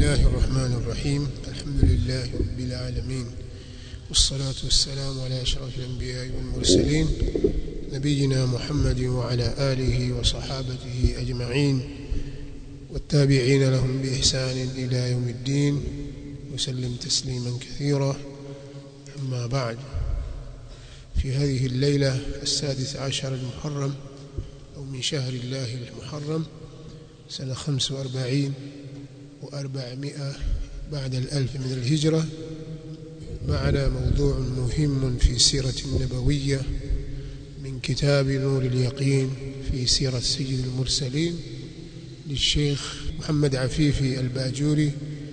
الله الرحمن الرحيم الحمد لله رب العالمين والصلاة والسلام على أشرف الأنبياء والمرسلين نبينا محمد وعلى آله وصحابته أجمعين والتابعين لهم بإحسان إلى يوم الدين وسلم تسليما كثيرا أما بعد في هذه الليلة السادس عشر المحرم أو من شهر الله المحرم سنة خمس وأربعين وأربعمائة بعد الألف من الهجرة معنا موضوع مهم في سيرة النبوية من كتاب نور اليقين في سيرة سيد المرسلين للشيخ محمد عفيفي الباجوري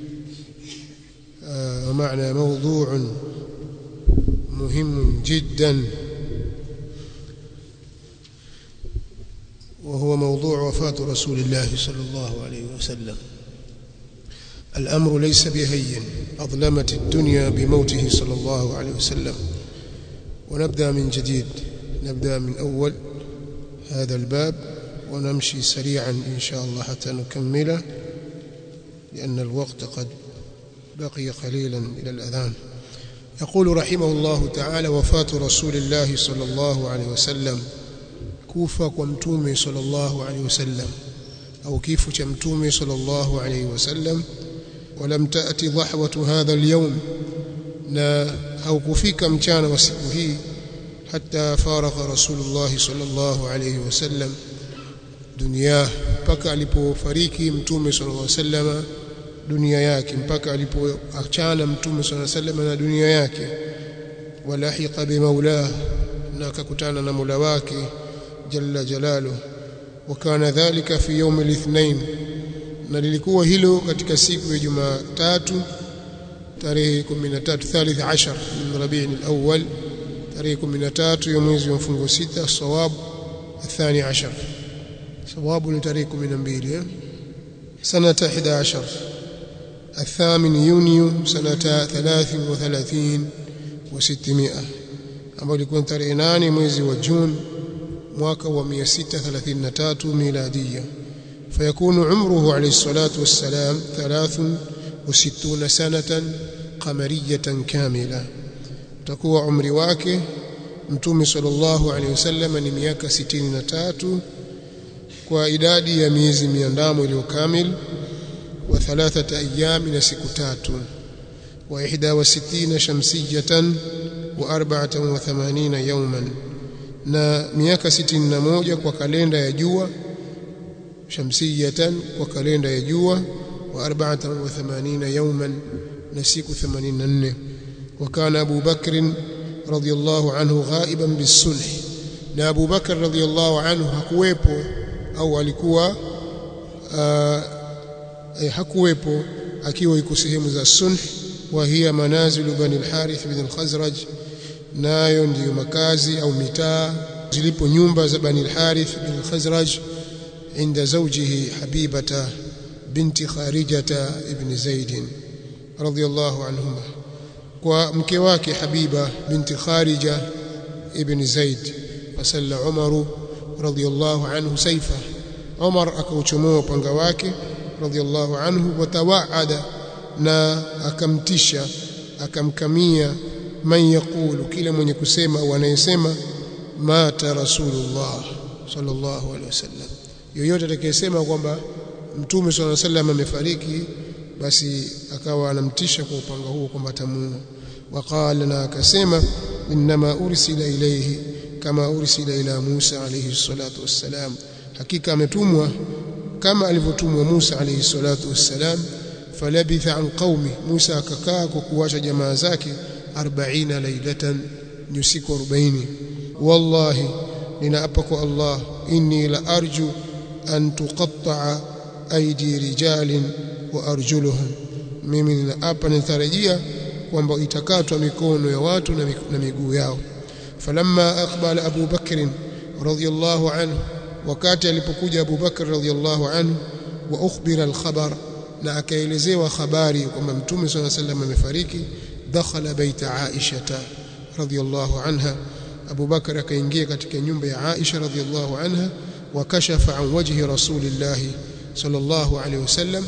ومعنا موضوع مهم جدا وهو موضوع وفاة رسول الله صلى الله عليه وسلم الأمر ليس بهين أظلمت الدنيا بموته صلى الله عليه وسلم ونبدأ من جديد نبدأ من أول هذا الباب ونمشي سريعا إن شاء الله حتى نكمله لأن الوقت قد بقي قليلا إلى الأذان يقول رحمه الله تعالى وفاة رسول الله صلى الله عليه وسلم kufa kwa mtume sallallahu alaihi wasallam au kifo cha mtume sallallahu alaihi wasallam walam taati dhahwatu hadha alyawm na au kufika mchana wa siku hii hatta faragha rasulullah sallallahu alaihi wasallam dunia mpaka alipofariki mtume sallallahu alaihi wasallam dunia yake mpaka alipoachana mtume sallallahu alaihi wasallam na dunia yake walahiqa bimaulah na akakutana na Mola wake jalla jalaluhu wakana dhalika fi yawm al-ithnain na lilikuwa hilo katika siku ya Jumatatu tarehe 13 thalith ashar min Rabi'in al-awwal tarehe 13 ya mwezi wa mfungo sita sawab الثاني عشر صواب لتاريخ 12 سنة 11 الثامن يونيو سنة 33 و600 ambao ilikuwa tarehe 8 mwezi wa Juni mwaka wa 633 miladia fayakunu umruhu alayhi salatu wassalam 63 sanatan qamariyatan kamila takuwa umri wake mtume sallallahu alayhi wasallam ni miaka 63 kwa idadi ya miezi miandamo iliyo kamil wa thalathata ayami na siku tatu wa 61 shamsiyatan wa 84 yawman na miaka 61 kwa kalenda ya jua shamsiyatan kwa kalenda ya jua wa 84 yawman na siku 84 وكان أبو بكر رضي الله عنه غائبا بالصلح na Abu Bakar radhiallahu anhu hakuwepo au alikuwa eh, hakuwepo akiwa yuko sehemu za sulh wa hiya manazilu bani al-Harith bin al-Khazraj nayo ndiyo makazi au mitaa zilipo nyumba za bani al-Harith bin al-Khazraj inda zawjihi Habibata binti Kharijata ibn Zaid radiyallahu anhuma kwa mke wake Habiba binti Kharija ibn Zaid fasalla Umar radiyallahu anhu saifa Umar akauchomoa upanga wake radiyallahu anhu watawaada na akamtisha akamkamia man yaqulu kila mwenye kusema au anayesema mata rasulullah sallallahu alaihi wasallam yoyote atakayesema kwamba mtume sallallahu alaihi wasallam amefariki basi akawa anamtisha kwa upanga huo kwamba atamuua waqala na akasema inma ursila ilayhi kama ursila ila Musa alayhi salatu wassalam hakika ametumwa kama alivyotumwa Musa alayhi salatu wassalam falabitha an qaumi Musa akakaa kwa kuacha jamaa zake 40 lailatan ni usiku 40 wallahi ninaapa kwa Allah inni la arju an tuqatta'a aidi rijalin wa arjuluhum mimi ninaapa nitarajia kwamba itakatwa mikono ya watu na miguu yao falamma aqbala Abu Bakr radhiyallahu anhu wakati alipokuja Abu Bakr radhiyallahu anhu wa ukhbira al-khabar na akaelezewa habari kwamba mtume صلى الله عليه وسلم amefariki dakhala baita Aisha radhiyallahu anha Abu Bakar akaingia katika nyumba ya Aisha radhiyallahu anha wakashafa an wajhi rasulillah sallallahu alaihi wasallam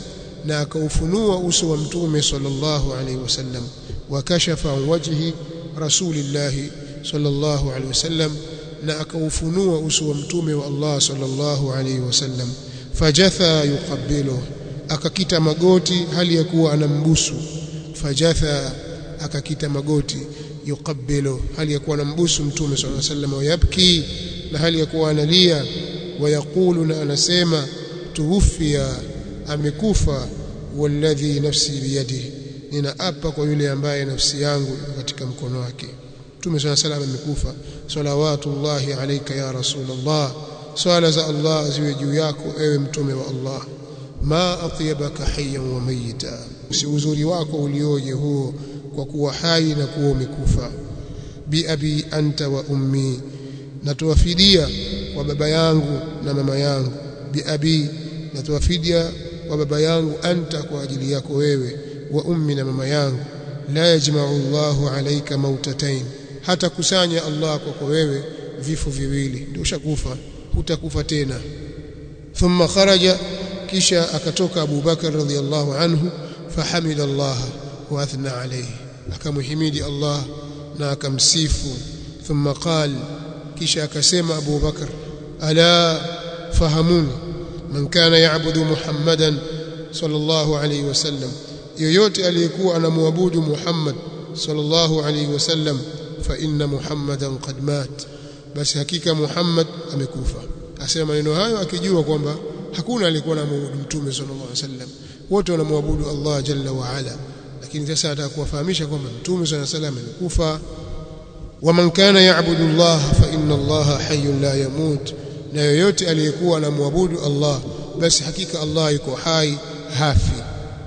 na akaufunua uso wa mtume sallallahu alaihi wasallam wakashafa an wajhi rasulillahi sallallahu alaihi wasallam na akaufunua uso wa mtume wa Allah sallallahu alaihi wasallam fajatha yuqabbilu akakita magoti hali ya kuwa anambusu fajatha akakita magoti yuqabbilu hali ya kuwa anambusu mtume sallallahu alaihi wasallam wayabki na hali ya kuwa analia wayaqulu na anasema tuwufia amekufa walladhi nafsi biyadihi ninaapa kwa yule ambaye nafsi yangu katika mkono wake Mtume swalla salam amekufa salawatullahi alayka ya rasulullah swala za Allah ziwe juu yako ewe mtume wa Allah ma atyabaka hayyan wa mayita si uzuri wako ulioje huo kwa kuwa hai na kuwa umekufa bi abi anta wa ummi natoa fidia kwa baba yangu na mama yangu bi abi natoa fidia kwa baba yangu anta kwa ajili yako wewe wa ummi na mama yangu la yajma'u Allahu alayka mautatain hata kusanya Allah kwako wewe vifo viwili ndio ushakufa hutakufa tena thumma kharaja kisha akatoka Abu Bakar radhiyallahu anhu fahamida Allah wa athna alayhi akamhimidi Allah na akamsifu thumma qal kisha akasema Abu Bakar ala fahamuni man kana ya'budu Muhammadan sallallahu alayhi wasallam yoyote aliyekuwa anamwabudu Muhammad sallallahu alayhi wasallam fa inna Muhammadan qad mat basi hakika Muhammad amekufa asema maneno hayo akijua kwamba hakuna aliyekuwa anamwabudu mtume sallallahu alayhi wasallam wote wanamwabudu Allah jalla wa ala lakini sasa ataka kuwafahamisha kwamba mtume sallallahu alayhi wasallam amekufa waman kana ya'budu Allah fa inna Allah hayyun la yamut na yoyote aliyekuwa anamwabudu Allah basi hakika Allah yuko hai hafi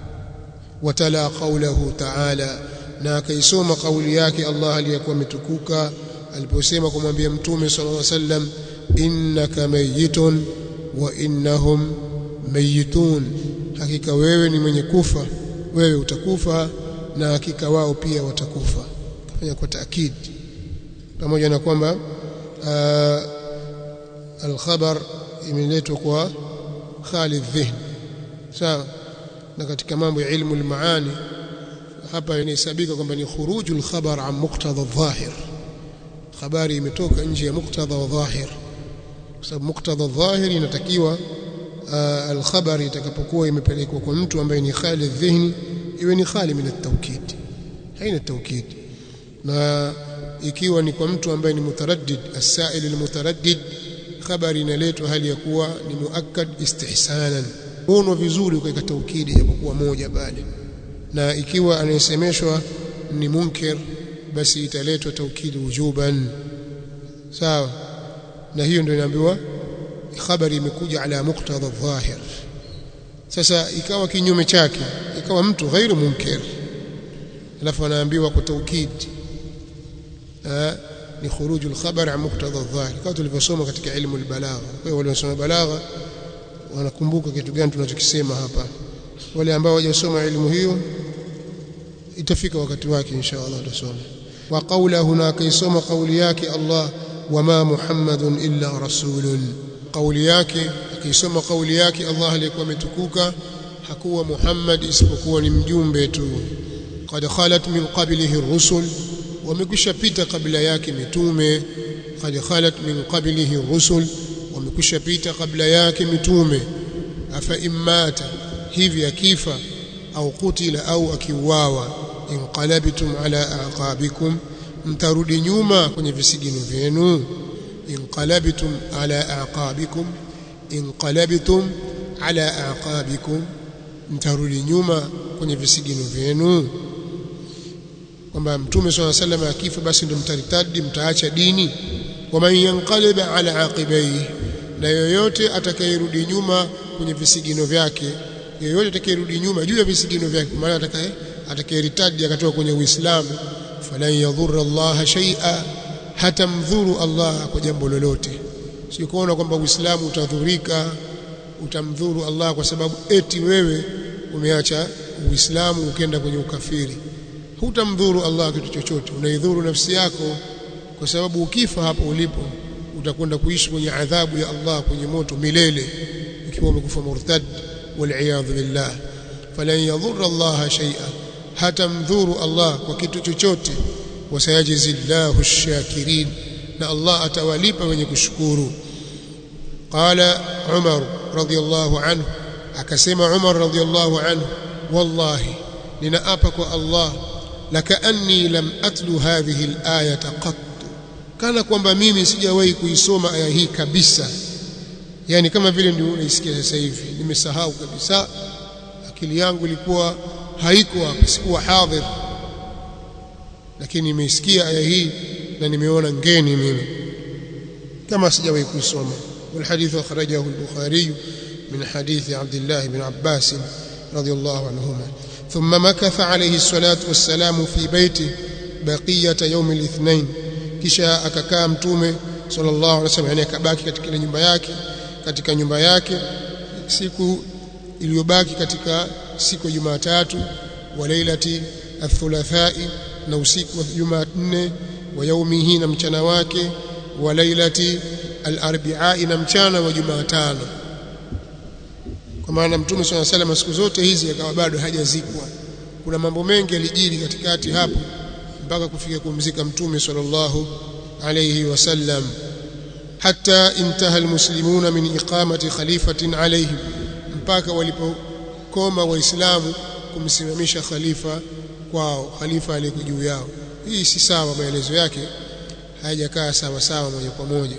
watala qawlahu ta'ala na akaisoma kauli yake Allah aliyekuwa ametukuka aliposema kumwambia mtume sallallahu alaihi wasallam innaka mayitun wa innahum mayitun hakika wewe ni mwenye kufa wewe utakufa na hakika wao pia watakufa kafanya kwa taakid pamoja na kwamba alkhabar imeletwa kwa Khalid Dhihn sawa na katika mambo ya ilmu almaani hapa inahesabika kwamba ni khurujul khabar an muqtada adh-dhahir habari imetoka nje ya muqtada wa dhahir kwa sababu muqtada adh-dhahir inatakiwa al-khabar itakapokuwa imepelekwa kwa mtu ambaye ni khali dhihni iwe ni khali min at-tawkid haina tawkid na ikiwa ni kwa mtu ambaye ni mutaraddid as-sa'il al-mutaraddid habari inaletwa hali ya kuwa ni muakkad istihsanan ono vizuri ukaweka taukidi japokuwa moja bali na ikiwa anayesemeshwa ni munkir basi italetwa taukidi wujuban sawa na hiyo ndio inaambiwa habari imekuja ala muqtada dhahir sasa ikawa kinyume chake ikawa mtu ghairu munkir alafu anaambiwa kwa taukidi ni khuruju al-khabar an muqtada adh-dhahir kama tulivyosoma katika ilmu al-balagha kwa hiyo waliosoma balagha wanakumbuka kitu gani tunachokisema hapa wale ambao hawajasoma elimu hiyo itafika wakati wake insha Allah tutasoma wa qawluhu na kaisoma kauli yake Allah wama muhammadun illa rasulun kauli yake akaisoma kauli yake Allah aliyekuwa ametukuka hakuwa Muhammad isipokuwa ni mjumbe tu qad khalat min qablihi ar-rusul wamekwisha pita kabla yake mitume qad khalat min qablihi ar-rusul wamekwisha pita kabla yake mitume afa immata hivi akifa au kutila au akiuawa inqalabtum ala aqabikum mtarudi nyuma kwenye visigino vyenu inqalabtum ala aqabikum inqalabtum ala aqabikum mtarudi nyuma kwenye visigino vyenu kwamba mtume swalla sallam akifa basi ndio mtaritadi mtaacha dini waman yanqalib ala aqibaihi na yoyote atakayerudi nyuma kwenye visigino vyake yoyote atakayerudi nyuma juu ya visigino vyake maana atakaye atakayeritadi akatoka kwenye Uislamu falan yadhurra Allah shay'a hata mdhuru Allah kwa jambo lolote sio kuona kwamba Uislamu utadhurika utamdhuru Allah kwa sababu eti wewe umeacha Uislamu ukenda kwenye ukafiri hutamdhuru Allah kitu chochote unaidhuru nafsi yako kwa sababu ukifa hapo ulipo utakwenda kuishi kwenye adhabu ya Allah kwenye moto milele ikiwa umekufa murtad wal billah falan yadhurra Allah shay'a hatamdhuru Allah kwa kitu chochote wasayajizi Allahu ash-shakirin na Allah atawalipa wenye kushukuru qala Umar radiyallahu anhu akasema Umar radiyallahu anhu wallahi ninaapa kwa Allah lakaanni lam atlu hadhihi al-ayata qat kana kwamba mimi sijawahi kuisoma aya hii kabisa yani kama vile ndio unaisikia sasa hivi nimesahau kabisa akili yangu ilikuwa haiko hapa sikuwa hadhir lakini nimeisikia aya hii na nimeona ngeni mimi kama sijawahi kuisoma والحديث أخرجه البخاري من حديث عبد الله بن عباس رضي الله عنهما ثم مكث عليه الصلاة والسلام في بيته بقية يوم الاثنين kisha akakaa mtume sallallahu alaihi wasallam yani akabaki katika ile nyumba yake katika nyumba yake siku iliyobaki katika siku ya Jumatatu wa lailati athulathai na usiku wa Jumanne wa yaumihi na mchana wake wa lailati alarbiai na mchana wa Jumatano kwa maana mtume swalla salam siku zote hizi akawa bado hajazikwa kuna mambo mengi yalijiri katikati hapo mpaka kufika kumzika mtume sallallahu alayhi wasallam hatta intaha almuslimuna min iqamati khalifatin alayhim mpaka walipokoma waislamu kumsimamisha khalifa kwao khalifa aliyeko juu yao hii si sawa maelezo yake hayajakaa sawa sawa moja kwa moja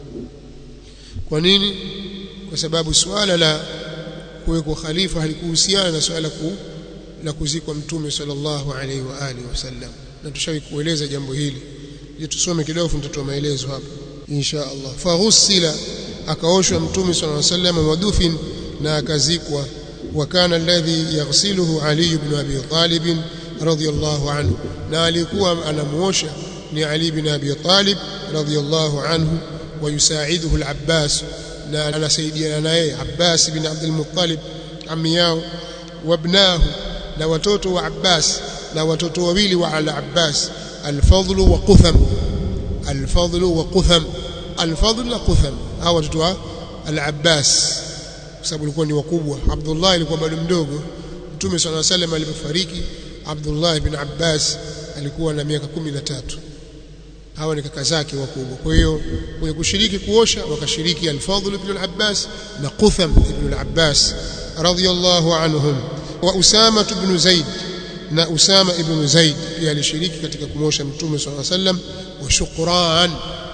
kwa nini kwa sababu suala la kuwekwa khalifa halikuhusiana na suala ku, la kuzikwa mtume sallallahu alaihi wa alihi wasallam na tushawahi kueleza jambo hili je tusome kidogo tutatoa maelezo hapa insha Allah faghusila akaoshwa mtume sallallahu alaihi wasallam wadufin na akazikwa وكان الذي يغسله علي بن أبي طالب رضي الله عنه na alikuwa anamuosha ni Ali bin Abi Talib radhiyallahu anhu ويساعده العباس na anasaidiana naye Abbas bin Abdul Muttalib ammi yao wabnahu na watoto wa Abbas na watoto wawili wa al-Abbas al-Fadl wa Qutham al-Fadl wa Qutham al-Fadl na Qutham hawa watoto wa al-Abbas kwa sababu walikuwa ni wakubwa Abdullah alikuwa bado mdogo Mtume صلى الله عليه وسلم alipofariki Abdullah ibn Abbas alikuwa na miaka 13 hawa ni kaka zake wakubwa kwa hiyo kwenye kushiriki kuosha wakashiriki al-Fadl ibn al-Abbas na Qutham ibn al-Abbas radiyallahu anhum wa Usama ibn Zaid na Usama ibn Zaid pia alishiriki katika kumosha Mtume صلى الله عليه وسلم wa Shukran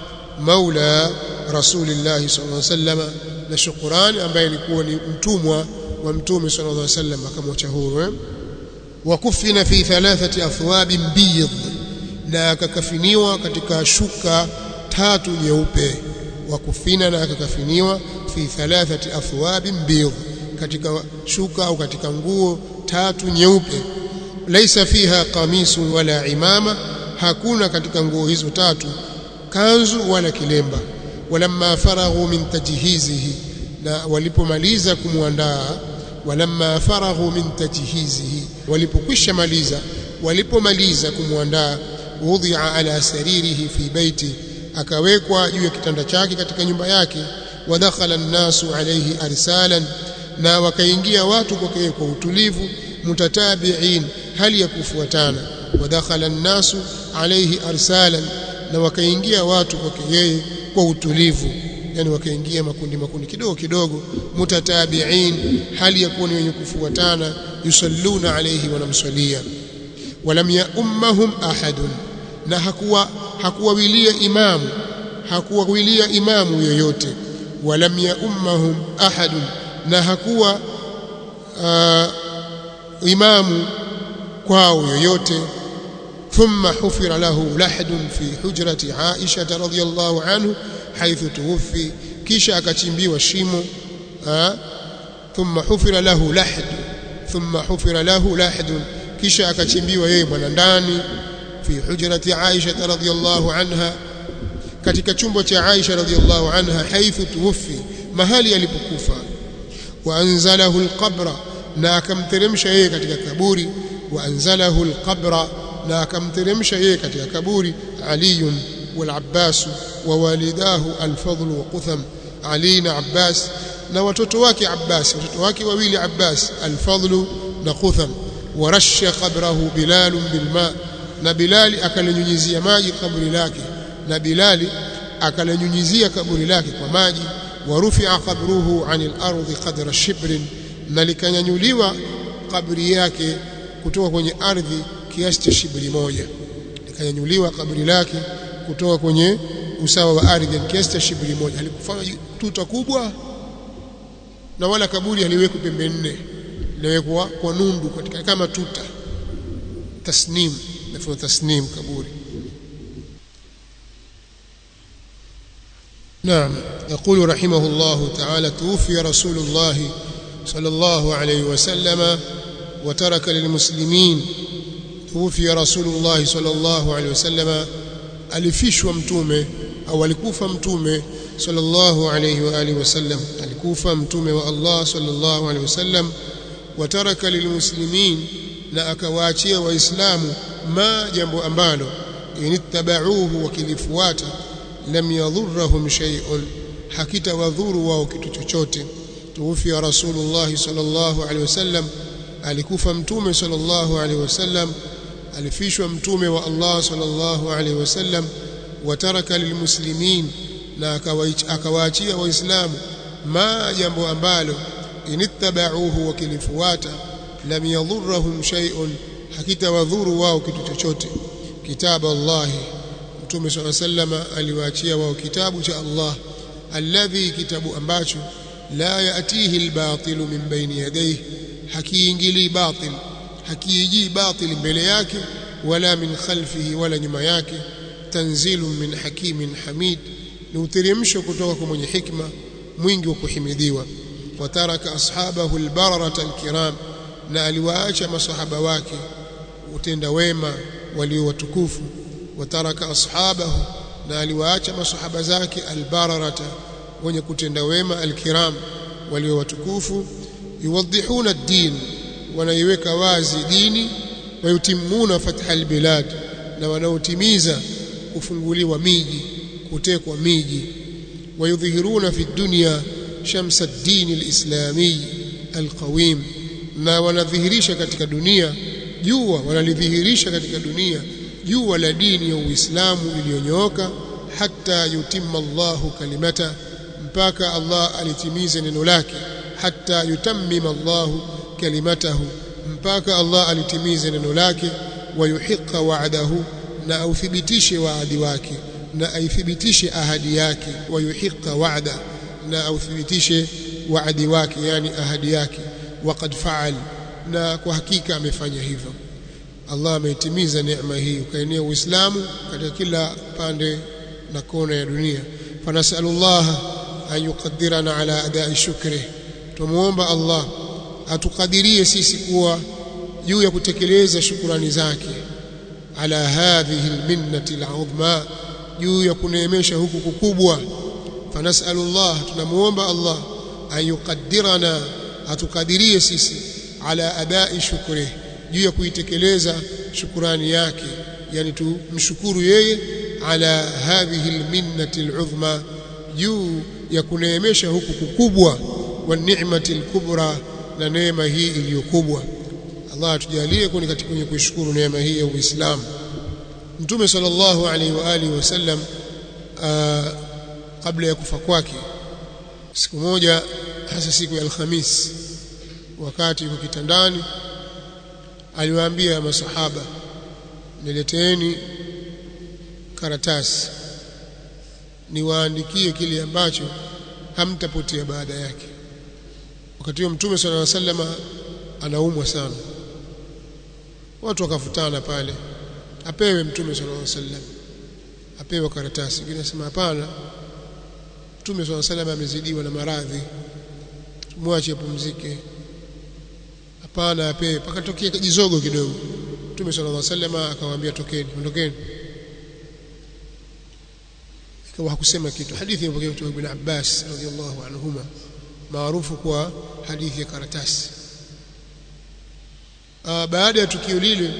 maula Rasulillah صلى الله عليه وسلم na Shukran ambaye alikuwa ni mtumwa wa Mtume صلى الله عليه وسلم akamwacha huru eh? wakufina fi thalathati athwabin biyad na akakafiniwa katika shuka tatu nyeupe wakufina na akakafiniwa fi thalathati athwabin biyad katika shuka au katika nguo tatu nyeupe laisa fiha qamisun wala imama hakuna katika nguo hizo tatu kanzu wala kilemba walamma faraghu min tajhizihi na walipomaliza kumwandaa walamma faraghu min tajhizihi walipokwisha maliza walipomaliza kumwandaa wudhi'a ala saririhi fi baiti akawekwa juu ya kitanda chake katika nyumba yake wadakhala an-nasu alayhi arsalan na wakaingia watu kwake kwa utulivu mutatabi'in hali ya kufuatana wadakhala an-nasu alayhi arsalan na wakaingia watu kwake yeye kwa utulivu yani wakaingia makundi makundi kidogo kidogo mutatabi'in hali ya kuwa ni wenye kufuatana yusalluna alayhi wanamswalia walam ya ummahum ahadun na hakuwa hakuwawilia imamu hakuwawilia imamu yoyote walam ya ummahum ahadun na hakuwa uh, imamu kwao yoyote ثم حفر له لحد في حجرة عائشة رضي الله عنه حيث توفي كيشا akachimbiwa shimo ثم حفر له لحد ثم حفر له لحد kisha akachimbiwa yeye mwana ndani fi hujrati Aisha radhiyallahu anha katika chumba cha Aisha radhiyallahu anha haithu tuwfi mahali alipokufa wa anzalahu alqabra na akamteremsha yeye katika kaburi wa anzalahu alqabra na akamteremsha yeye katika kaburi Ali wal Abbas wa walidahu al-Fadl wa Qutham Ali na Abbas na watoto wake Abbas watoto wake wawili Abbas al-Fadl na Qutham warasha qabrahu Bilal bilma na Bilali akalinyunyizia maji kaburi lake na Bilali akalinyunyizia kaburi lake kwa maji warufia qabruhu anil ardi qadra shibrin na likanyanyuliwa kaburi yake kutoka kwenye ardhi kiasi cha shibri moja likanyanyuliwa kaburi lake kutoka kwenye usawa wa ardhi kiasi cha shibri moja alikufanya tuta kubwa na wala kaburi haliwekwi pembe nne liwekwa kwa nundu katika kama tuta tasnim nafanya tasnim kaburi نعم يقول رحمه الله تعالى توفي رسول الله صلى الله عليه وسلم وترك للمسلمين توفي رسول الله صلى الله عليه وسلم alifishwa mtume au alikufa mtume sallallahu alayhi wa alihi wasallam alikufa mtume wa Allah sallallahu alayhi wasallam wataraka lilmuslimin na akawaachia waislamu ma jambo ambalo inittabauhu wakilifuata lam yadhurruhum shay'un hakita wadhuru wao kitu chochote tuufia rasulullah sallallahu alayhi wasallam alikufa mtume sallallahu alayhi wasallam alifishwa mtume wa Allah sallallahu alayhi wasallam wataraka lilmuslimin na akawaachia waislamu ma jambo ambalo inittabauhu wakilifuata lam yadhurruhum shay'un hakita wadhuru wao kitu chochote kitabu Allah mtume swalla sallama aliwaachia wao kitabu cha Allah alladhi kitabu ambacho la yatihi albatilu min baini yadayhi hakiingili batil hakiiji batil mbele yake wala min khalfihi wala nyuma yake tanzilu min hakimin hamid ni uteremsho kutoka kwa mwenye hikma mwingi wa kuhimidiwa wataraka ashabahu albararata alkiram na aliwaacha masahaba wake utenda wema walio watukufu wataraka ashabahu na aliwaacha masahaba zake albararata wenye kutenda wema alkiram walio watukufu yuwadhihuna ad-din wanaiweka wazi dini wayutimuna fatha albilad na wanaotimiza kufunguliwa miji kutekwa miji wayudhihiruna fi dunya shamsa ad-din al-islami al-qawim na wanadhihirisha katika dunia jua wanalidhihirisha katika dunia jua la dini ya Uislamu iliyonyooka hata yutimma Allahu kalimata mpaka Allah alitimize neno lake hata yutammima Allahu kalimatahu mpaka Allah alitimize neno lake wayuhiqa wa'dahu na authibitishe waadi wake na aithibitishe ahadi yake wayuhiqa wa'da na authibitishe waadi wake yani ahadi yake waqad fa'al na kwa hakika amefanya hivyo Allah ameitimiza neema hii ukaenea Uislamu katika kila pande na kona ya dunia fanasalullah an yuqaddirana ala adai shukri tumuomba Allah atukadirie sisi kuwa juu ya kutekeleza shukurani zake ala hadhihi alminnati al'udhma juu ya kuneemesha huku kukubwa fanasalullah tunamuomba Allah an yuqaddirana atukadirie sisi ala adai shukri juu ya kuitekeleza shukurani yake yani tumshukuru yeye ala hadhihi alminnati al'udhma juu ya kuneemesha huku kukubwa wa ni'mati al-kubra na neema hii iliyokubwa Allah atujalie kuni katika kwenye kuishukuru neema hii ya Uislamu Mtume sallallahu alaihi wa alihi wasallam kabla ya kufa kwake siku moja hasa siku ya Alhamis wakati yuko kitandani aliwaambia masahaba nileteeni karatasi niwaandikie kile ambacho hamtapotea baada yake wakati huo mtume sallallahu alaihi wasallam anaumwa sana watu wakafutana pale apewe mtume sallallahu alaihi wasallam apewe karatasi wengine nasema hapana mtume sallallahu alaihi wasallam amezidiwa na maradhi tumwache apumzike hapana apewe pakatokea kijizogo kidogo mtume sallallahu alaihi wasallam akawaambia tokeni ondokeni ikawa hakusema kitu hadithi imepokea kutoka ibn Abbas radhiallahu anhuma maarufu kwa hadithi ya karatasi Aa, baada ya tukio lile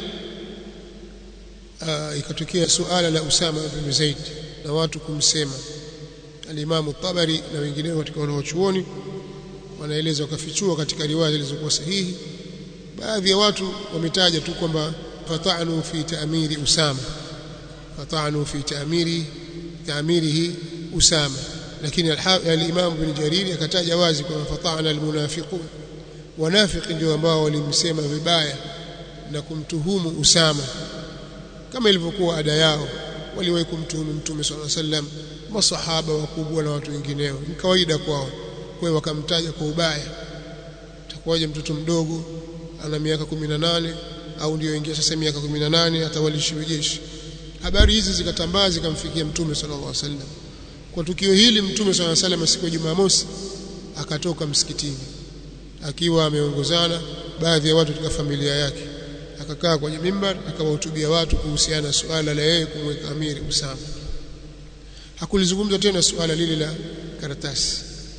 ikatokea suala la Usama bin Zaid na watu kumsema al-Imam Tabari na wengineo katika wanaochuoni wanaeleza wakafichua katika riwaya zilizokuwa sahihi baadhi ya watu wametaja tu kwamba fata'nu fi ta'miri usama fata'nu fi ta'miri ta'mirihi usama lakini al-imam ibn jarir akataja wazi kwamba fata'na al-munafiqun wanafiki ndio ambao walimsema vibaya na kumtuhumu usama kama ilivyokuwa ada yao waliwahi kumtuhumu mtume swalla sallam masahaba wakubwa na watu wengineo ni kawaida kwao kwa hiyo wakamtaja kwa ubaya takuwaje mtoto mdogo ana miaka 18 au ndio ingia sasa miaka 18 atawalishiwe jeshi habari hizi zikatambaa zikamfikia mtume sallallahu alaihi wasallam kwa tukio hili mtume sallallahu alaihi wasallam siku ya Jumamosi akatoka msikitini akiwa ameongozana baadhi ya watu katika familia yake akakaa kwenye mimbar akawahutubia watu kuhusiana na suala la yeye kumweka amiri Usama hakulizungumza tena suala lile la karatasi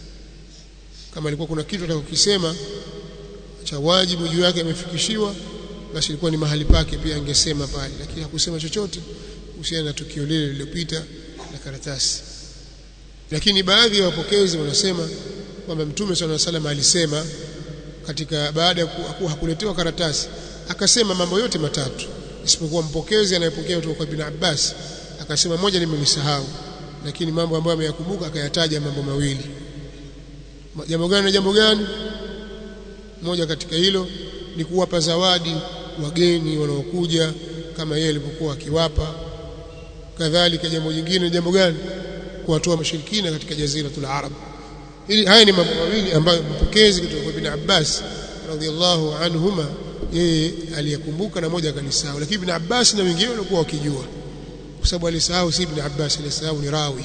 kama ilikuwa kuna kitu atakokisema cha wajibu juu yake amefikishiwa basi ilikuwa ni mahali pake pia angesema pale lakini hakusema chochote kuhusiana na tukio lile lililopita la karatasi lakini baadhi ya wapokezi wanasema kwamba mtume swalla salam alisema katika baada ya kuwa hakuletewa karatasi akasema mambo yote matatu isipokuwa mpokezi anayepokea kutoka kwa Ibn Abbas akasema moja nimelisahau lakini mambo ambayo ameyakumbuka akayataja mambo mawili jambo gani na jambo gani moja katika hilo ni kuwapa zawadi wageni wanaokuja kama yeye alivyokuwa akiwapa kadhalika jambo jingine jambo gani kuwatoa mashirikina katika jaziratul arab ili haya ni mambo mawili ambayo mpokezi kutoka kwa Ibn Abbas radhiallahu anhuma yeye aliyekumbuka na moja akalisahau lakini Ibn Abbas na wengine walikuwa wakijua kwa sababu alisahau si Ibn Abbas alisahau ni rawi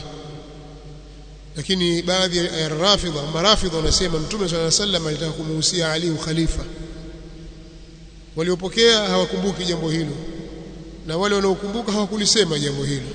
lakini baadhi ya rafidha marafidha wanasema mtume swalla sallam alitaka kumuhusia Ali ukhalifa waliopokea hawakumbuki jambo hilo na wale wanaokumbuka hawakulisema jambo hilo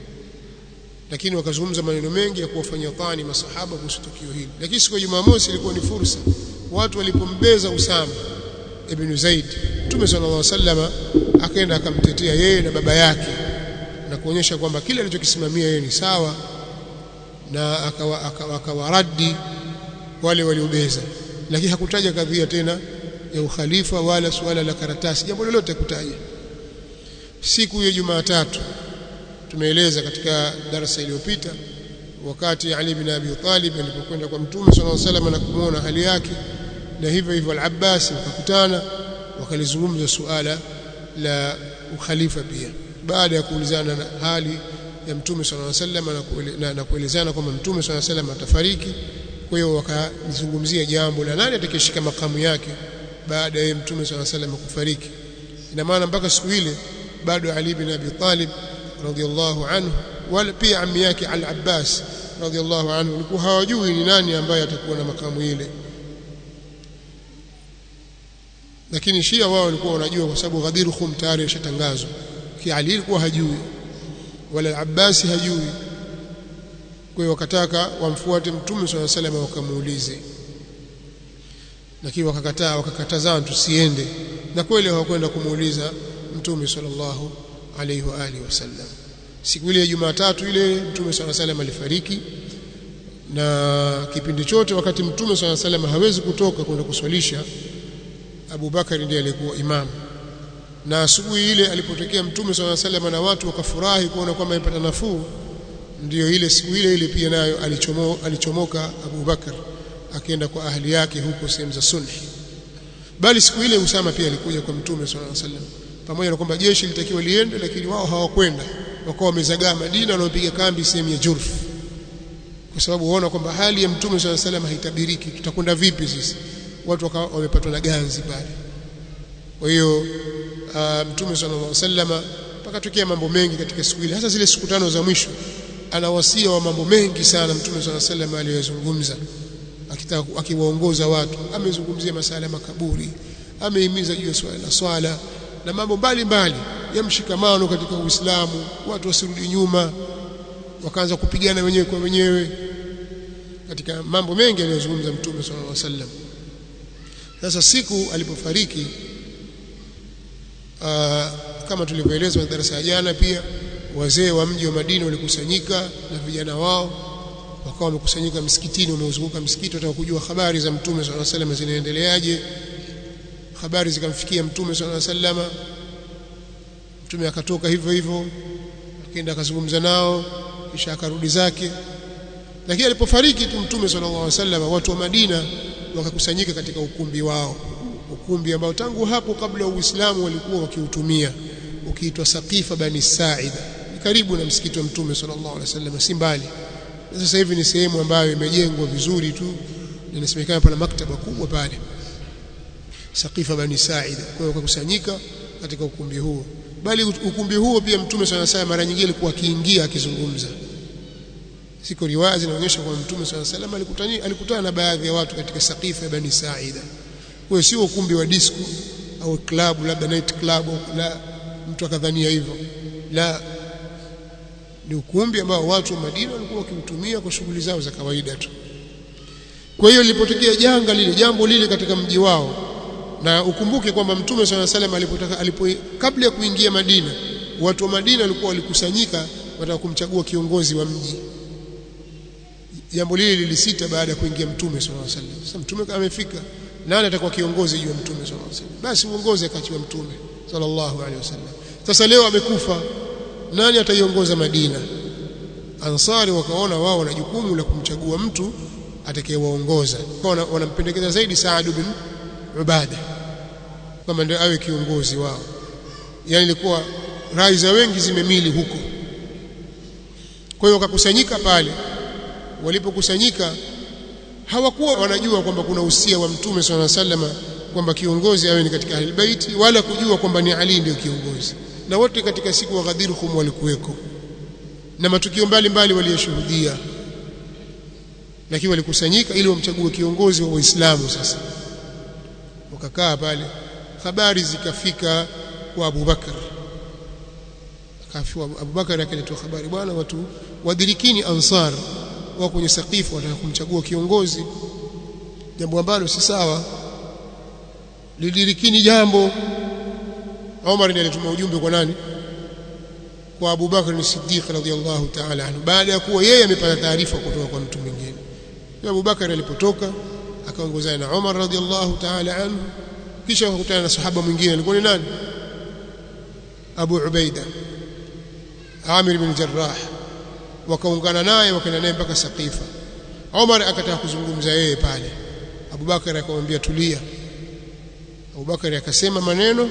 lakini wakazungumza maneno mengi ya kuwafanyia tani masahaba kuhusu tukio hili lakini siku ya Jumamosi ilikuwa ni fursa watu walipombeza Usama ibn Zaid Mtume sallallahu alaihi wasallam akaenda akamtetea yeye na baba yake na kuonyesha kwamba kile alichokisimamia yeye ni sawa na akawaradi akawa wale waliobeza lakini hakutaja kadhia tena ya ukhalifa wala suala la karatasi jambo lolote kutaja siku ya Jumatatu tumeeleza katika darasa iliyopita wakati Ali bin Abi Talib alipokwenda kwa Mtume sallallahu alaihi wasallam na kumuona hali yake na hivyo hivyo al-Abbas wakakutana wakalizungumza suala la ukhalifa pia baada ya kuulizana na hali ya Mtume sallallahu alaihi wasallam na, na kuelezana kwamba Mtume sallallahu alaihi wasallam atafariki kwa hiyo wakazungumzia jambo la nani atakayeshika makamu yake baada ya Mtume sallallahu alaihi wasallam kufariki ina maana mpaka siku ile bado Ali bin Abi Talib radhiallahu anhu wala pia ammi yake Al-Abbas radhiallahu anhu walikuwa hawajui ni nani ambaye atakuwa na makamu ile lakini Shia wao walikuwa wanajua kwa sababu Ghadir Khum tayari ishatangazwa ki Ali alikuwa hajui wala Al-Abbas hajui kwa hiyo wakataka wamfuate Mtume swalla salam wakamuulize lakini wakakataa wakakatazana tusiende na kweli hawakwenda kumuuliza Mtume sallallahu alayhi wa alihi wasallam siku ile ya Jumatatu ile Mtume swalla salam alifariki na kipindi chote wakati Mtume swalla salam hawezi kutoka kwenda kuswalisha Abu Bakari ndiye alikuwa imam na asubuhi ile alipotokea Mtume swalla salam na watu wakafurahi kuona kwamba amepata nafuu ndiyo ile siku ile ile pia nayo alichomo, alichomoka Abu Bakar akienda kwa ahli yake huko sehemu za sulhi bali siku ile Usama pia alikuja kwa Mtume sallallahu alaihi wasallam pamoja na kwamba jeshi litakiwa liende lakini wao hawakwenda wakawa wamezagaa Madina wanaopiga kambi sehemu ya Jurf kwa sababu waona kwamba hali ya Mtume sallallahu alaihi wasallam haitabiriki tutakwenda vipi sisi watu wakawa wamepatwa na ganzi pale kwa hiyo uh, Mtume sallallahu alaihi wasallam pakatokea mambo mengi katika siku ile hasa zile siku tano za mwisho ana wasia wa mambo mengi sana Mtume sallallahu alaihi wasallam aliyozungumza akitaka akiwaongoza watu amezungumzia masala ya makaburi amehimiza juu ya swala la swala na mambo mbalimbali ya mshikamano katika Uislamu watu wasirudi nyuma wakaanza kupigana wenyewe kwa wenyewe katika mambo mengi aliyozungumza Mtume sallallahu alaihi wasallam sasa siku alipofariki kama tulivyoelezwa katika darasa ya jana pia wazee wa mji wa Madina walikusanyika na vijana wao wakawa wamekusanyika msikitini wameuzunguka msikiti wataka kujua habari za mtume sallallahu alaihi wasallam zinaendeleaje habari zikamfikia mtume sallallahu alaihi wasallam mtume akatoka hivyo hivyo akaenda akazungumza nao kisha akarudi zake lakini alipofariki tu mtume sallallahu alaihi wasallam watu wa Madina wakakusanyika katika ukumbi wao ukumbi ambao tangu hapo kabla ya Uislamu walikuwa wakiutumia ukiitwa Saqifa Bani Sa'ida karibu na msikiti wa mtume sallallahu alaihi wasallam si mbali sasa hivi ni sehemu ambayo imejengwa vizuri tu inasemekana pana maktaba kubwa pale Saqifa Bani Sa'ida kwa hiyo wakakusanyika katika ukumbi huo bali ukumbi huo pia mtume sana sana mara nyingine alikuwa akiingia akizungumza siko riwaya zinaonyesha kwamba mtume sana salam alikutana alikutana na baadhi ya watu katika Saqifa Bani Sa'ida kwa sio ukumbi wa disco au club labda night club la mtu akadhania hivyo la ni ukumbi ambao watu wa Madina walikuwa wakiutumia kwa shughuli zao za kawaida tu kwa hiyo lilipotokea janga lile jambo lile katika mji wao na ukumbuke kwamba mtume swalla salam alipotaka alipo kabla ya kuingia Madina watu wa Madina walikuwa walikusanyika wataka kumchagua kiongozi wa mji jambo lile lilisita baada ya kuingia mtume swalla salam sasa mtume amefika nani atakuwa kiongozi juu ya mtume swalla salam basi uongozi akachiwa mtume sallallahu alaihi wasallam sasa leo amekufa nani ataiongoza Madina Ansari wakaona wao wana jukumu la kumchagua mtu atakayewaongoza wanampendekeza zaidi Saad bin Ubada kama ndio awe kiongozi wao yani ilikuwa rai za wengi zimemili huko kwa hiyo wakakusanyika pale walipokusanyika hawakuwa wanajua kwamba kuna usia wa mtume swalla sallama kwamba kiongozi awe ni katika ahlulbaiti wala kujua kwamba ni Ali ndio kiongozi na wote katika siku wa Ghadir Khum walikuweko na matukio mbalimbali waliyoshuhudia lakini walikusanyika ili wamchague kiongozi wa Uislamu sasa wakakaa pale habari zikafika kwa Abu Bakar akafiwa Abu Bakar akaletoa habari bwana watu wadirikini ansar wao kwenye saqifu wataka kumchagua kiongozi jambo ambalo si sawa lidirikini jambo Umar ndiye alituma ujumbe kwa nani kwa Abu Bakar as-Siddiq radhiyallahu ta'ala anhu baada ya kuwa yeye amepata taarifa kutoka kwa mtu mwingine Abu Bakar alipotoka akaongozana na Umar radhiyallahu ta'ala anhu kisha akakutana na sahaba mwingine alikuwa ni nani Abu Ubaida Amir bin Jarrah wakaungana naye wakaenda naye mpaka Saqifa Umar akataka kuzungumza yeye pale Abu Bakar akamwambia tulia Abu Bakar akasema maneno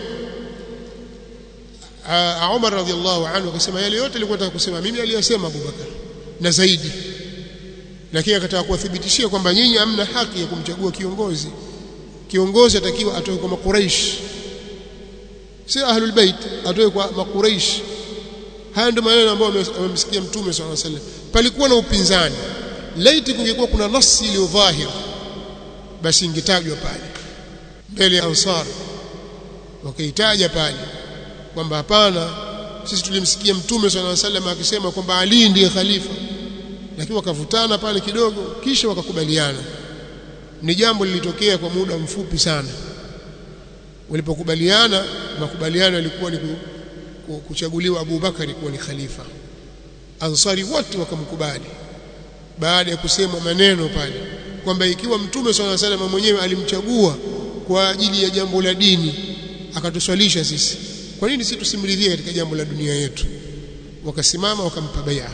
Umar radhiallahu anhu akasema yale yote alikuwa anataka kusema mimi aliyosema Abu Bakar na zaidi lakini akataka kuwathibitishia kwamba nyinyi hamna haki ya kumchagua kiongozi kiongozi atakiwa atoe kwa makuraish si ahlul bait atoe kwa makuraish haya ndio maneno ambayo amemsikia mtume swalla sallam palikuwa na upinzani laiti kungekuwa kuna nasi iliyo dhahir basi ingetajwa pale mbele ya ansar wakaitaja pale kwamba hapana sisi tulimsikia mtume swalla sallam akisema kwamba Ali ndiye khalifa lakini wakavutana pale kidogo kisha wakakubaliana ni jambo lilitokea kwa muda mfupi sana walipokubaliana makubaliano yalikuwa ni kuchaguliwa Abu Bakari kuwa ni khalifa ansari wote wakamkubali baada ya kusema maneno pale kwamba ikiwa mtume swalla sallam mwenyewe alimchagua kwa ajili ya jambo la dini akatuswalisha sisi kwa nini sisi tusimridhie katika jambo la dunia yetu wakasimama wakampa bai'a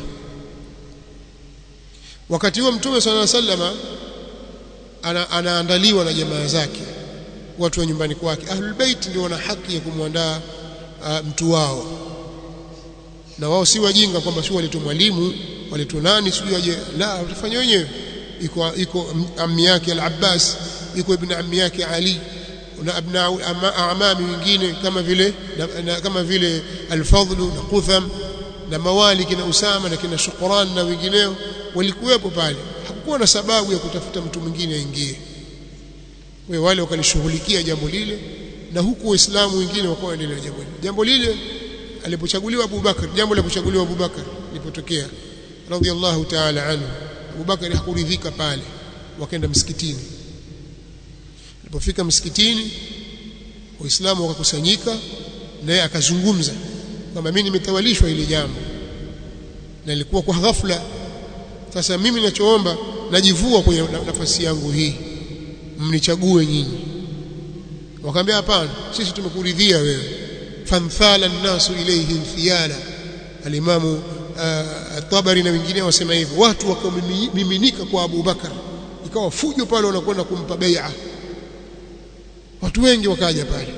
wakati huo mtume swalla sallama ana, anaandaliwa na jamaa zake watu wa nyumbani kwake ahlul bait ndio wana haki ya kumwandaa uh, mtu wao na wao si wajinga kwamba si waletu mwalimu waletu nani sijui aje la watafanya wenyewe iko iko ammi yake al-Abbas iko ibn ammi yake Ali na abna amami wengine kama vile na, na, kama vile al-Fadl na Qutham na Mawalik na Usama na kina Shukran na wengineo walikuwepo pale hakukuwa na sababu ya kutafuta mtu mwingine aingie wewe wale wakalishughulikia jambo lile na huku waislamu wengine wakawa endelea jambo lile jambo lile alipochaguliwa Abu Bakar jambo la kuchaguliwa Abu Bakar lilipotokea radhiallahu ta'ala anhu Abu Bakar hakuridhika pale wakaenda msikitini alipofika msikitini waislamu wakakusanyika naye akazungumza kwamba mimi nimetawalishwa ile jambo na ilikuwa kwa ghafla sasa mimi ninachoomba najivua kwenye nafasi yangu hii mnichague nyinyi wakamwambia hapana sisi tumekuridhia wewe fanthala nnasu ilayhi thiyala alimamu at-Tabari na wengine wasema hivyo watu wakamiminika kwa Abu Bakar ikawa fujo pale wanakwenda kumpa bai'a watu wengi wakaja pale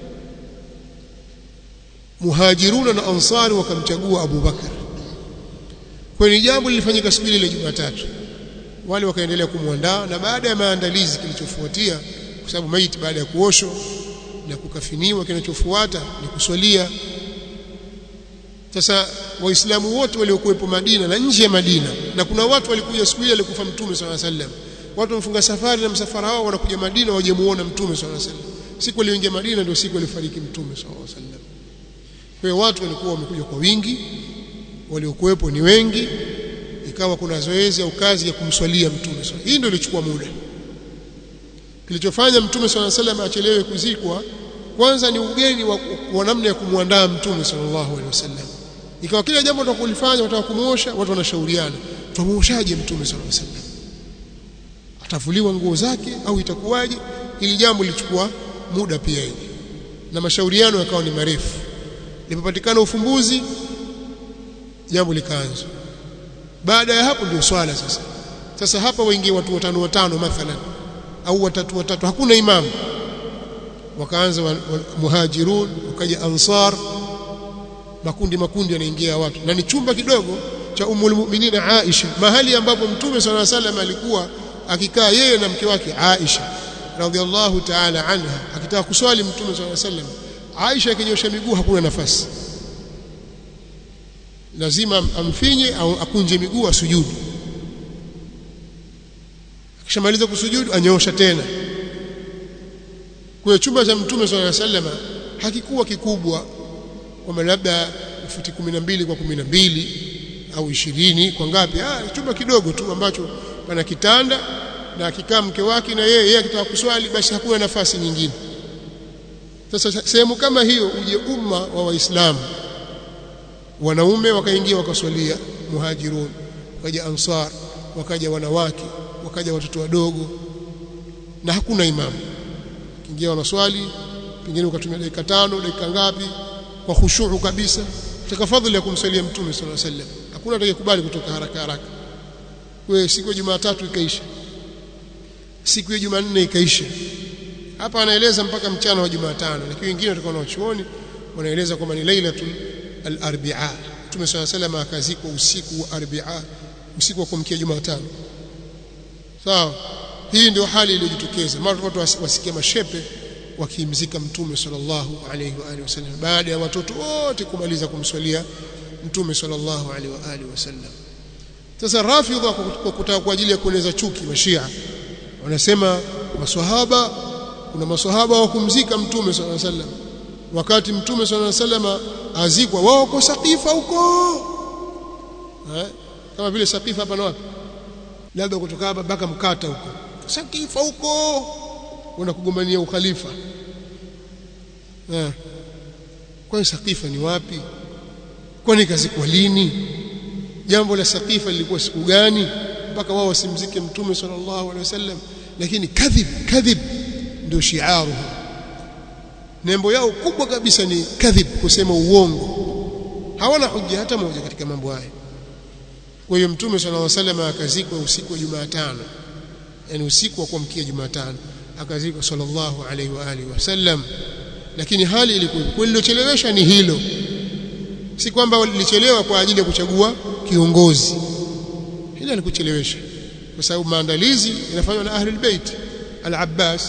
muhajiruna na ansari wakamchagua Abu Bakar kwa ni jambo lilifanyika siku ile Jumatatu wale wakaendelea kumwandaa na baada ya maandalizi kilichofuatia kwa sababu maiti baada ya kuoshwa na kukafiniwa kinachofuata ni kuswalia sasa waislamu wote waliokuwepo Madina na nje ya Madina na kuna watu walikuja siku ile alikufa mtume swalla sallam watu wamefunga safari na msafara wao wanakuja Madina waje muone mtume swalla sallam siku aliyoingia Madina ndio siku alifariki mtume swalla sallam kwa hiyo watu walikuwa wamekuja kwa wingi waliokuwepo ni wengi ikawa kuna zoezi au kazi ya kumswalia mtume swalla hii ndio ilichukua muda kilichofanya mtume swalla sallam achelewe kuzikwa kwanza ni ugeni wa, wa namna ya kumwandaa mtume sallallahu alaihi wasallam ikawa kila jambo tutakulifanya wataka kumuosha watu wanashauriana tumuoshaje mtume sallallahu alaihi wasallam atavuliwa nguo zake au itakuwaje ili jambo lilichukua muda pia hili na mashauriano yakawa ni marefu lipopatikana ufumbuzi jambo likaanza baada ya hapo ndio swala sasa sasa hapa waingie watu watano watano mathalan au watatu watatu hakuna imamu wakaanza wa, wa, muhajirun wakaja ansar makundi makundi yanaingia watu na ni chumba kidogo cha umul mu'minin Aisha mahali ambapo mtume swalla salam alikuwa akikaa yeye na mke wake Aisha radhiallahu ta'ala anha akitaka kuswali mtume swalla salam Aisha akinyosha miguu hakuna nafasi lazima amfinye au akunje miguu asujudu akishamaliza kusujudu anyoosha tena kwa chumba cha mtume swalla salama hakikuwa kikubwa kwamba labda futi 12 kwa 12 au 20 kwa ngapi ah chumba kidogo tu ambacho pana kitanda na akikaa mke wake na yeye yeye akitaka kuswali basi hakuna nafasi nyingine sasa sehemu kama hiyo uje umma wa waislamu wanaume wakaingia wakaswalia muhajirun wakaja ansar wakaja wanawake wakaja watoto wadogo na hakuna imamu kiingia wanaswali pengine ukatumia dakika tano dakika ngapi kwa khushu'u kabisa katika fadhili ya kumsalia mtume sallallahu alaihi wasallam hakuna atakayekubali kutoka haraka haraka wewe siku ya Jumatatu ikaisha siku ya Jumanne ikaisha hapa anaeleza mpaka mchana wa Jumatano lakini wengine watakuwa na chuoni wanaeleza kwamba ni lailatul al-arbi'a mtume sallallahu alaihi wasallam akazikwa usiku wa arbi'a usiku wa kumkia Jumatano sawa hii ndio hali iliyojitokeza mara watu wasikia mashepe wakimzika mtume sallallahu alaihi wa alihi wasallam baada ya watoto wote kumaliza kumswalia mtume sallallahu alaihi wa alihi wasallam sasa rafidha kwa kutaka kwa ajili ya kueneza chuki wa Shia wanasema maswahaba kuna maswahaba wa kumzika mtume sallallahu alaihi wasallam wakati mtume sallallahu alaihi wasallam azikwa wao kwa sakifa huko eh kama vile sakifa hapa na wapi labda kutoka hapa mpaka mkata huko sakifa huko wana kugombania ukhalifa eh kwa sakifa ni wapi kwani kazikwa lini jambo la sakifa lilikuwa siku gani mpaka wao wasimzike mtume sallallahu alaihi wasallam lakini kadhib kadhib ndio shiaru nembo yao kubwa kabisa ni kadhib kusema uongo hawana hujja hata moja katika mambo haya kwa hiyo mtume sallallahu alaihi wasallam akazikwa usiku wa Jumatano yani usiku wa kuamkia Jumatano akazikwa sallallahu alaihi wa alihi wasallam lakini hali ilikuwa kulilochelewesha ni hilo si kwamba lilichelewa kwa ajili ya kuchagua kiongozi hilo alikuchelewesha kwa sababu maandalizi yanafanywa na ahlul bait al-Abbas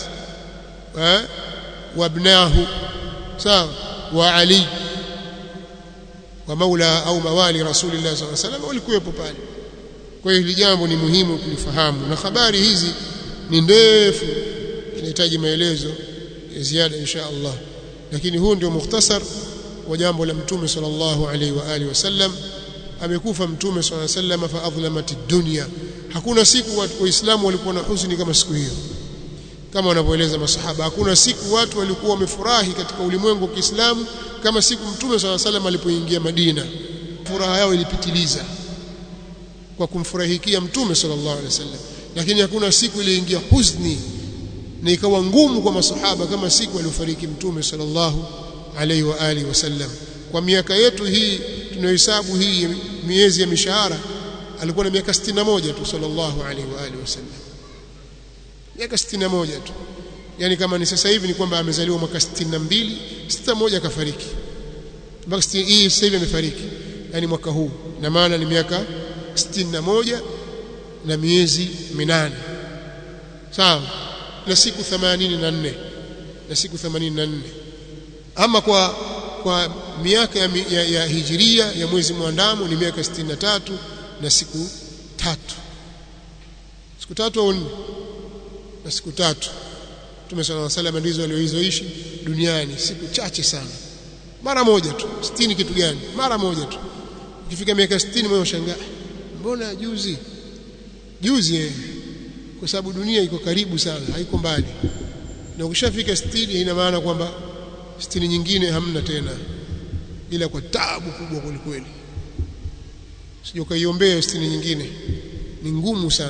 wa ibnahu sawa wa Ali wa maula au mawali rasulillah sallallahu alaihi wasallam walikuwepo pale kwa hiyo hili jambo ni muhimu kulifahamu na habari hizi ni ndefu inahitaji maelezo ya ziada insha Allah lakini huu ndio mukhtasar wa jambo la mtume sallallahu alaihi wa alihi wasallam amekufa mtume sallallahu alaihi wasallam fa adhlamat dunya hakuna siku waislamu walikuwa na huzuni kama siku hiyo kama wanavyoeleza masahaba hakuna siku watu walikuwa wamefurahi katika ulimwengu wa Kiislamu kama siku mtume swalla salam alipoingia Madina furaha yao ilipitiliza kwa kumfurahikia mtume sallallahu alaihi wasallam lakini hakuna siku iliingia huzni na ikawa ngumu kwa masahaba kama siku aliyofariki mtume sallallahu alaihi wa alihi wasallam kwa miaka yetu hii tunayohesabu hii miezi ya mishahara alikuwa na miaka 61 tu sallallahu alaihi wa alihi wasallam miaka 61 tu yani kama ni sasa hivi ni kwamba amezaliwa mwaka 62 61 kafariki mpaka hii sasa hivi amefariki yani mwaka huu na maana ni miaka 61 na miezi minane sawa na siku 84 na siku 84 ama kwa kwa miaka ya, ya, ya hijiria ya mwezi mwandamo ni miaka 63 na siku tatu siku tatu au nne na siku tatu Mtume صلى الله عليه ndizo alizoishi duniani siku chache sana mara moja tu 60 kitu gani mara moja tu ukifika miaka 60 moyo ushangaa mbona juzi juzi eh kwa sababu dunia iko karibu sana haiko mbali na ukishafika 60 ina maana kwamba 60 nyingine hamna tena ila kwa taabu kubwa kwelikweli sije ukaiombea 60 nyingine ni ngumu sana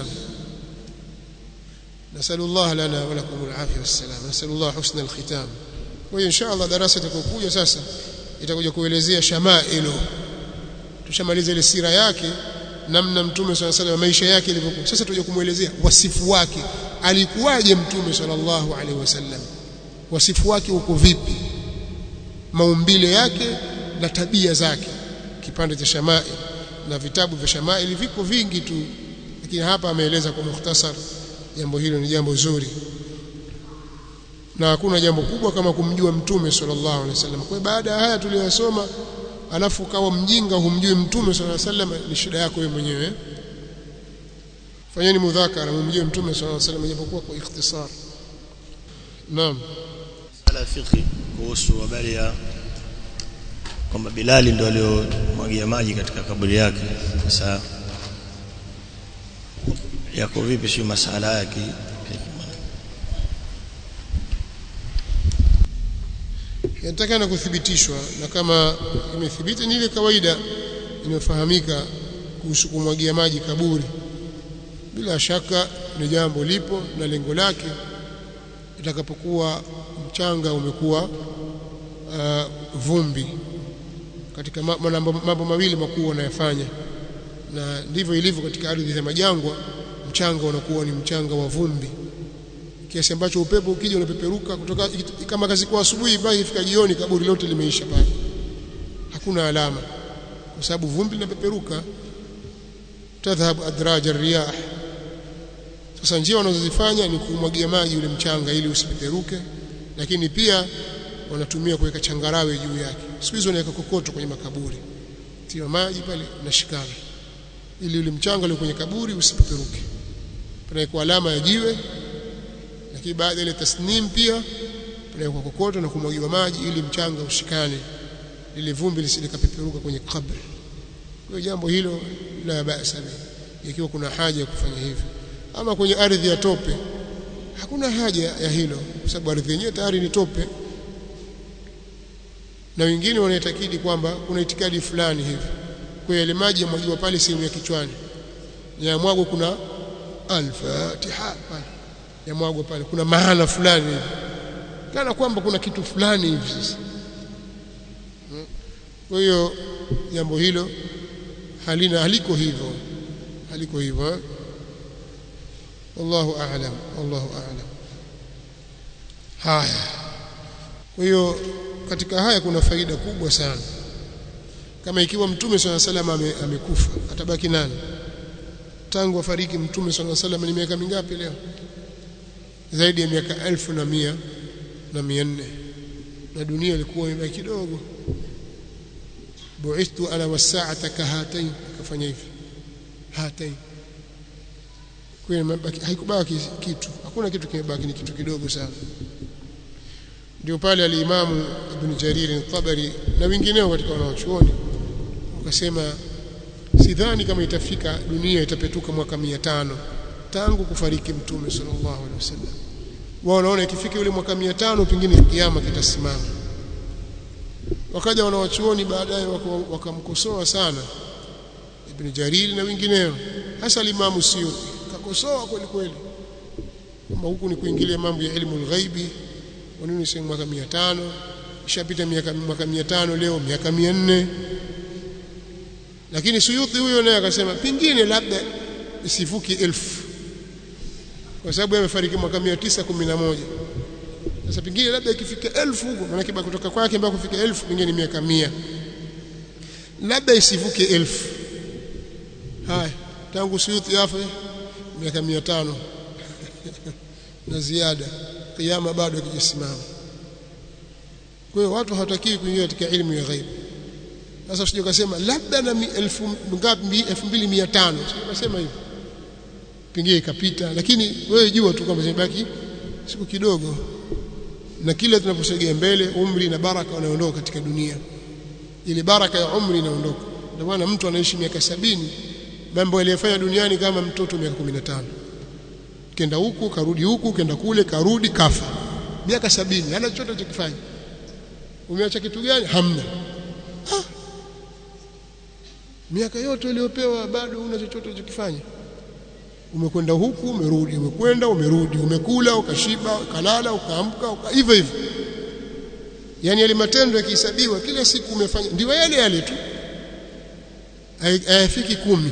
نسأل الله لنا ولكم العافية والسلام نسأل الله حسن الختام وإن شاء الله darasa itakokuja sasa itakuja kuelezea shamailu tushamaliza ile sira yake namna mtume swalla salam maisha yake ilivyokuwa sasa tuje kumuelezea wasifu wake alikuwaje mtume sallallahu alaihi wasallam wasifu wake uko vipi maumbile yake na tabia zake kipande cha shamail na vitabu vya shamail viko vingi tu lakini hapa ameeleza kwa mukhtasar jambo hilo ni jambo zuri na hakuna jambo kubwa kama kumjua mtume sallallahu alaihi wasallam kwa baada ya haya tuliyosoma alafu ukawa mjinga humjui mtume sallallahu alaihi wasallam ni shida yako wewe mwenyewe fanyeni mudhakara mumjue mtume sallallahu alaihi wasallam japokuwa kwa ikhtisar naam ala fiqhi kuhusu habari ya kwamba Bilali ndo aliomwagia maji katika kaburi yake sasa yako vipi sio masala yake yatakana kuthibitishwa na kama imethibiti ni ile kawaida inayofahamika kuhusu kumwagia maji kaburi bila shaka ni jambo lipo na lengo lake itakapokuwa mchanga umekuwa uh, vumbi katika mambo mawili makuu wanayofanya na ndivyo ilivyo katika ardhi za majangwa mchanga unakuwa ni mchanga wa vumbi kiasi ambacho upepo ukija unapeperuka kutoka kama kazi kwa asubuhi mpaka ifika jioni kaburi lote limeisha pale hakuna alama kwa sababu vumbi linapeperuka tadhhabu adraj riyah sasa njia wanazozifanya ni kumwagia maji ule mchanga ili usipeperuke lakini pia wanatumia kuweka changarawe juu yake siku hizo wanaweka kokoto kwenye makaburi tia maji pale na shikana ili ule mchanga ule kwenye kaburi usipeperuke panawekwa alama ya jiwe lakini baada ile tasnim pia panawekwa kokoto na kumwagiwa maji ili mchanga ushikane ili vumbi lisikapeperuka kwenye kabri kwa jambo hilo la basa ikiwa kuna haja ya kufanya hivyo ama kwenye ardhi ya tope hakuna haja ya hilo kwa sababu ardhi yenyewe tayari ni tope na wengine wanaitakidi kwamba kuna itikadi fulani hivi kwa yale maji yamwagiwa pale sehemu ya kichwani yamwagwa kuna al-fatiha pale yamwagwa pale kuna maana fulani hivi kana kwamba kuna kitu fulani hivi sasa kwa hiyo jambo hilo halina haliko hivyo haliko hivyo wallahu a'lam wallahu a'lam haya kwa hiyo katika haya kuna faida kubwa sana kama ikiwa mtume swalla salam amekufa atabaki nani tangu afariki mtume swalla salam ni miaka mingapi leo zaidi ya miaka elfu na mia na mia nne na dunia ilikuwa imebaki kidogo bu'ithtu ana wasaata kahatain akafanya hivi hatain kwa haikubaki kitu hakuna kitu kimebaki ni kitu kidogo sana ndio pale alimamu ibn Jarir al-Tabari na wengineo katika wanaochuoni wakasema sidhani kama itafika dunia itapetuka mwaka 500 tangu kufariki mtume sallallahu alaihi wasallam wao wanaona ikifika yule mwaka 500 pengine kiyama kitasimama wakaja wanawachuoni baadaye wakamkosoa sana ibn Jarir na wengineo hasa Imam Suyuti kakosoa kweli kweli kwamba huku ni kuingilia mambo ya ilmu al-ghaibi kwa nini si mwaka 500 ishapita miaka mwaka 500 leo miaka 400 lakini Suyuti huyo naye akasema pingine labda isivuki elfu kwa sababu amefariki mwaka 911 sasa pingine labda ikifika elfu huko maana kiba kutoka kwake mpaka kufika elfu pingine ni miaka 100 labda isivuke elfu haya tangu Suyuti afe miaka 500 na ziada kiyama bado hakijasimama kwa hiyo watu hawatakiwi kuingia katika elimu ya ghaibu sasa usije ukasema labda na elfu ngapi 2500 unasema hivyo pengine ikapita lakini wewe jua tu kwamba zimebaki siku kidogo na kila tunaposogea mbele umri na baraka wanaondoka katika dunia ile baraka ya umri inaondoka ndio maana mtu anaishi miaka sabini mambo aliyofanya duniani kama mtoto miaka 15 kenda huku karudi huku kenda kule karudi kafa miaka sabini hana chochote alichokifanya umeacha kitu gani hamna ah. miaka yote uliyopewa bado una chochote ulichokifanya umekwenda huku umerudi umekwenda umerudi umekula ukashiba ukalala ukaamka uka, hivyo hivyo yani yale matendo yakihesabiwa kila siku umefanya ndio yale yale tu hayafiki kumi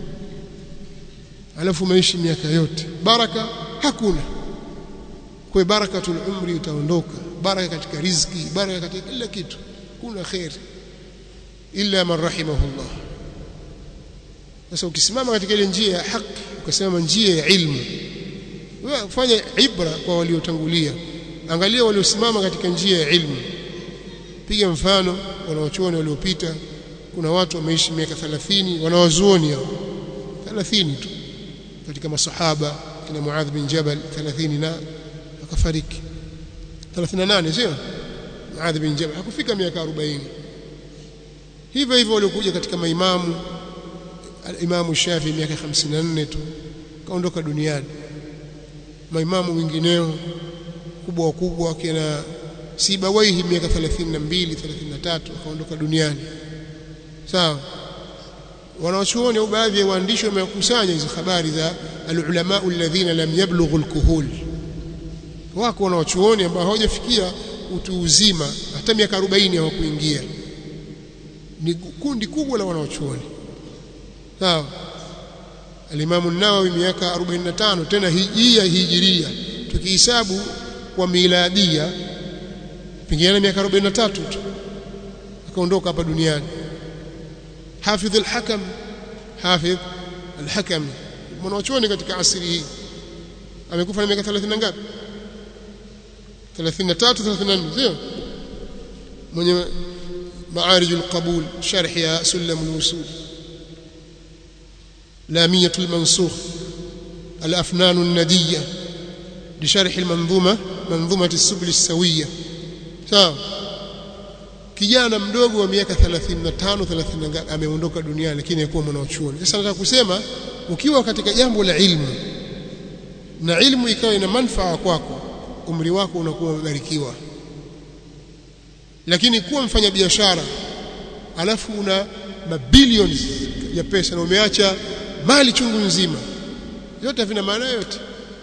alafu umeishi miaka yote baraka hakuna kwa barakatul umri utaondoka baraka katika riziki baraka katika kila kitu kuna khair illa man rahimahullah sasa ukisimama katika ile njia ya haki ukasema njia ya ilmu wewe fanya ibra kwa waliotangulia angalia waliosimama katika njia ya ilmu piga mfano wanawachuoni waliopita kuna watu wameishi miaka 30 wanawazuoni hao 30 tu katika masahaba kina Muadh bin Jabal 30 na akafariki 38 sio Muadh bin Jabal hakufika miaka 40 hivyo hivyo waliokuja katika maimamu Imamu Shafi miaka 54 tu kaondoka duniani maimamu wengineo kubwa wakubwa kina Sibawaihi miaka 32 33 akaondoka duniani sawa wanawachuoni au baadhi ya waandishi wamekusanya hizo habari za alulama alladhina lam yablughu alkuhul wako wanawachuoni ambao hawajafikia utu uzima hata miaka 40 hawakuingia ni kundi kubwa la wanawachuoni sawa alimamu nawawi miaka 45 tena hijia hijiria tukihesabu kwa miladia pengine miaka 43 tu akaondoka hapa duniani حافظ الحكم حافظ الحكم mwanachuoni katika asili hii amekufa na miaka 30 ngapi 33 34 sio mwenye معارج القبول شرح يا سلم الوصول لامية المنسوخ الأفنان الندية لشرح المنظومة منظومة السبل السوية sawa kijana mdogo wa miaka 35 30 ameondoka duniani lakini hakuwa mwanachuoni sasa nataka kusema ukiwa katika jambo la ilmu na ilmu ikawa ina manufaa kwako umri wako unakuwa umebarikiwa lakini kuwa mfanya biashara alafu una mabilions ya pesa na umeacha mali chungu nzima yote havina maana yote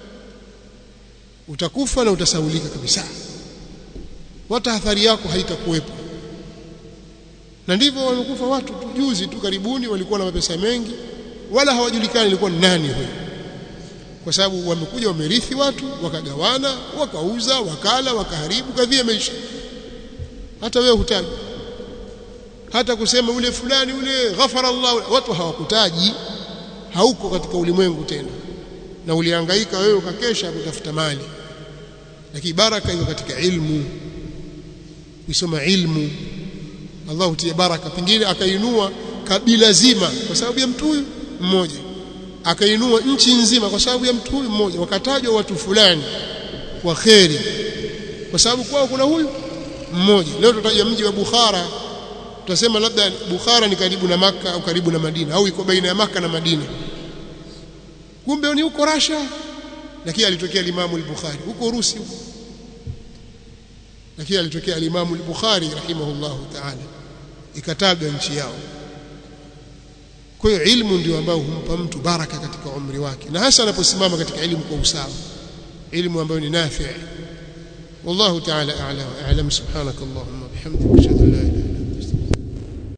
utakufa na utasaulika kabisa wata athari yako haitakuwepo na ndivyo wamekufa watu tu juzi tu karibuni walikuwa na mapesa mengi wala hawajulikani ilikuwa nani huyo kwa sababu wamekuja wamerithi watu wakagawana wakauza wakala wakaharibu kadhia maisha hata wewe hutaji hata kusema ule fulani ule ghafara Allah watu hawakutaji hauko katika ulimwengu tena na ulihangaika wewe ukakesha kutafuta mali lakini baraka iko katika ilmu kusoma ilmu Allah hutia baraka pengine akainua kabila zima kwa sababu ya mtu huyu mmoja akainua nchi nzima kwa sababu ya mtu huyu mmoja wakatajwa watu fulani wa kheri kwa sababu kwao kuna huyu mmoja leo tutaja mji wa Bukhara tutasema labda Bukhara ni karibu na maka au karibu na Madina au iko baina ya maka na Madina kumbe ni huko Russia lakini alitokea Imamu al-Bukhari huko Urusi huko lakini alitokea al-Imamu al-Bukhari rahimahullahu ta'ala ikatabwa nchi yao kwa hiyo ilmu ndio ambayo humpa mtu baraka katika umri wake na hasa anaposimama katika elimu kwa usawa elimu ambayo ni nafi' والله تعالى أعلى وأعلم سبحانك اللهم وبحمدك أشهد أن لا إله